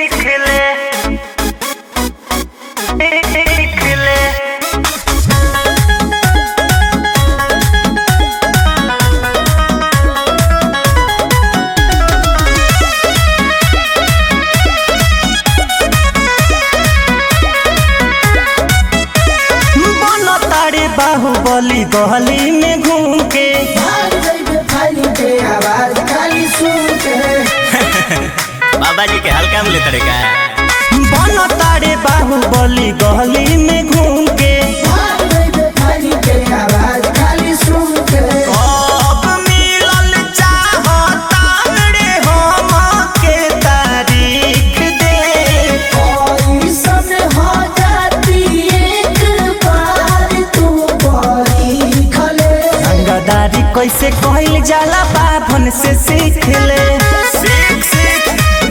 सीख ले सीख ले बन तारे बाहुबली गली में घूम के बाबा जी के हल्का में लेते का बन तारे बाहुबली गली में घूम के अब मिलल चाहता रे हम के तारीख दे रंगदारी कैसे कहल जाला बाभन से सीख ले सीख सीख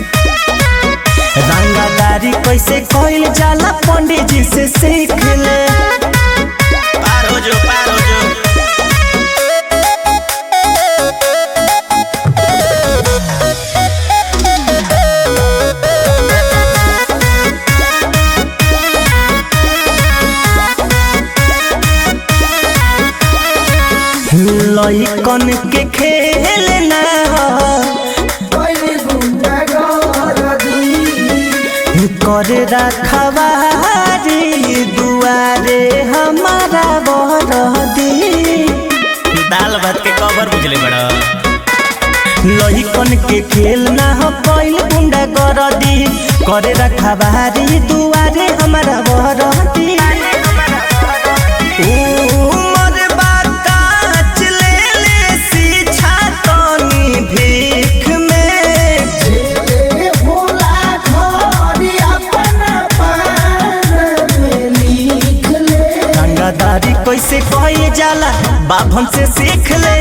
रंगदारी कैसे कहल जाला पंडित जी से सीख ले पार हो जो पार हो जो लइकन के खेल ना करे रखवारी दुआरे हमारा बरदी दाल भात के कवर बुझले बड़ा लइकन के खेल ना हो कैल गुंडा गरदी करे रखवारी दुआरे हमारा बरदी उमर बाकाच ले ले सीछा तनी भीख में रंगादारी कैसे कहे जाला बाभन से सीख ले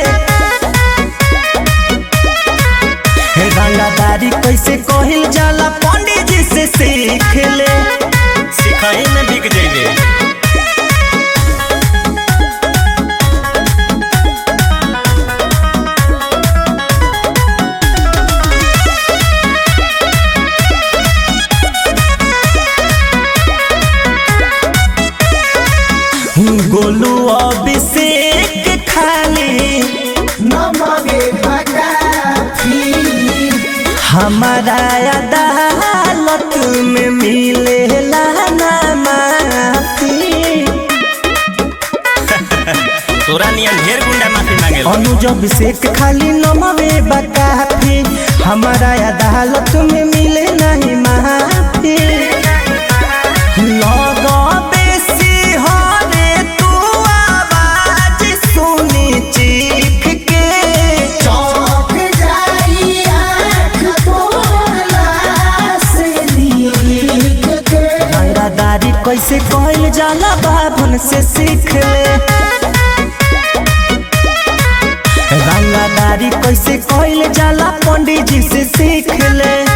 हे रंगादारी कैसे कहल जाला पंडित जी से सीख ले सिखाई में बिक जाइबे गोलू अभिषेक खाली हमारा अदालत में मिलेला ना माफी तोरा नियन ढेर गुंडा माफी मांगे अनुज अभिषेक खाली नमवे बकाफी हमारा अदालत में मिले नहीं माफी लग बेसी हरे तू आवाज सुनी चीख के रंगादारी कैसे कहल जाला बाभन से सीख ले रंगादारी कैसे कहल जाला पंडित जी से सीख ले